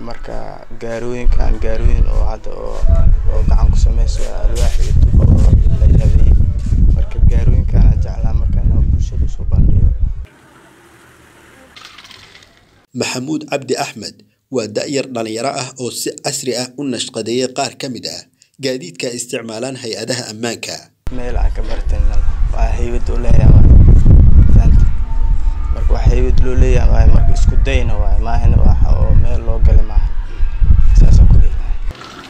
marka gaarooyinkan gaarooyin oo hadda oo oo gacan ku sameyso alwaax iyo tuba oo la habeeyey marka gaarooyinkan jeclaa marka inuu bulshada usoo bandhigo maxamuud cabdi axmed waa da'yar dhalinyaro ah oo si casri ah u nashqadeeyay qaar ka mid ah gaadiidka ay isticmaalaan hay-adaha ammaanka meel aan ka bartan waa haybad oo leeyahay fahamta marka waa haybad loo leeyahay waaye marka isku dayna waaye maahina waxa oo meel loo galay maaha saasaan ku dhihi lahaa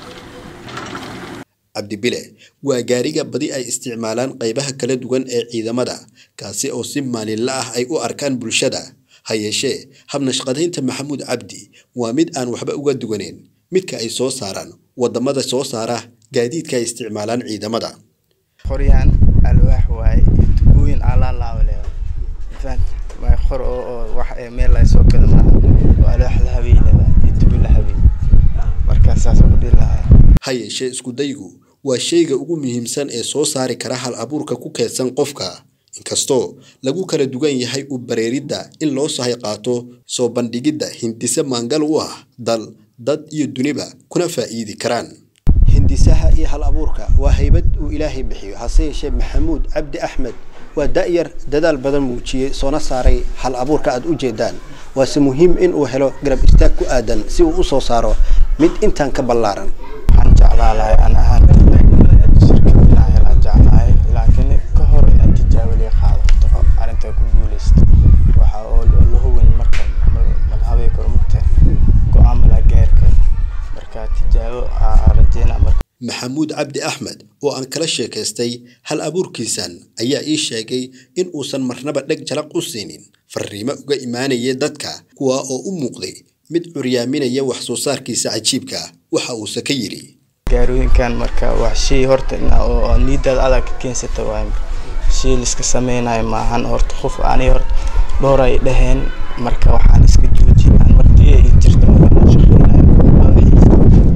cabdibile waa gaariga badi ay isticmaalaan qaybaha kala duwan ee ciidamada kaasi oo si maalinla ah ay u arkaan bulshada ha yeeshee habnashqadaynta maxamuud cabdi waa mid aan waxba uga duwaneyn midka ay soo saaraan wadamada soo saara gaadiidka ay isticmaalaan ciidamada qoryaan alwaax waaye iyo tubooyin alaa laaba leeyahay fahamta waa qor oo oo wax ee meel laga soo gada maaha oo alwaax la habeeyey leedahay iyo tubo la habeeyey marka saasaan ku dhihi lahaa ha yeeshee iskudaygu waa shayga ugu muhiimsan ee soo saari kara hal abuurka ku keedsan qofka inkastoo lagu kala duwan yahay u bareeridda in loo sahay qaato soo bandhigidda hindise maangal u ah dal dad iyo duniba kuna faa'iidi karaan hindisaha iyo hal abuurka waa haybad uu ilaahay bixiyo hase yeeshee maxamuud cabdi axmed waa da'yar dadaal badan muujiyey soona saaray hal abuurka aad u jeedaan waase muhiim in uu helo garab istaag ku aadan si uu u soo saaro mid intaan ka ballaaran waxaan jeclaa lahay aan ahaan shirkad inaan helaan jeclahay laakiin ka hor inaad tijaabo liga qaado horta arrintaa ku guuleysto waxa oo oo la hubin marka malhabay karo mugta go-aan malaa gaari karo marka tijaabo aa rajeynaa marka maxamuud cabdi axmed oo aan kala sheekaystay hal abuurkiisan ayaa ii sheegay in uusan marnaba dheg jalaq u siinin fariimo uga imaanaya dadka kuwa oo u muuqday mid curyaaminaya wax soo saarkiisa cajiibka waxa uuse ka yidhi gaarooyinkan marka wax shay horta ina oo oo niidaada adag ka keensata waaye shay liska sameynayo maahan horta qof ani horta dhowr ay dhaheen marka waxaan iska joojiyay aan martiya ii jirta markaan shaqeynayo waa xiisa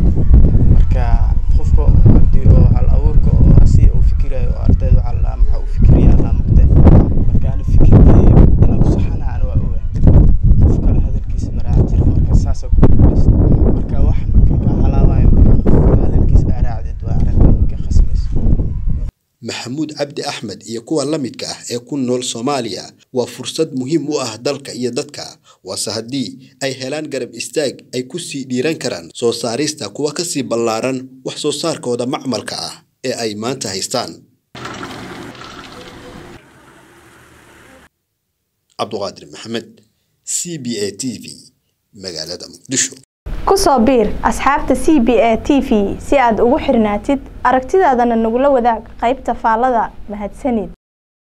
marka qofka haddii oo hal abuurka oo asi uu fikirayo oo ardayda waxaa la maxaa uu fikiraya laa mugtay marka ani fikirkeyga inaan ku saxana ana waa ogaa qof kale hadalkiisa maraaca jira marka saasa ku guuleysta marka wax marka kaa halaabayo marka qofka hadalkiisa aa raacdid waa arrinta marka khasmayso maxamuud cabdi axmed iyo kuwa la midka ah ee ku nool soomaaliya waa fursad muhiim u ah dalka iyo dadka waase haddii ay helaan garab istaag ay ku sii dhiiran karaan soo saarista kuwa ka sii ballaaran wax soo saarkooda macmalka ah ee ay maanta haystaan cabduqaadir maxamed c b a t v magaalada muqdisho ku soo biir asxaabta c b a t v si aad ugu xirnaatid aragtidaadana nagula wadaag qaybta faallada mahadsanid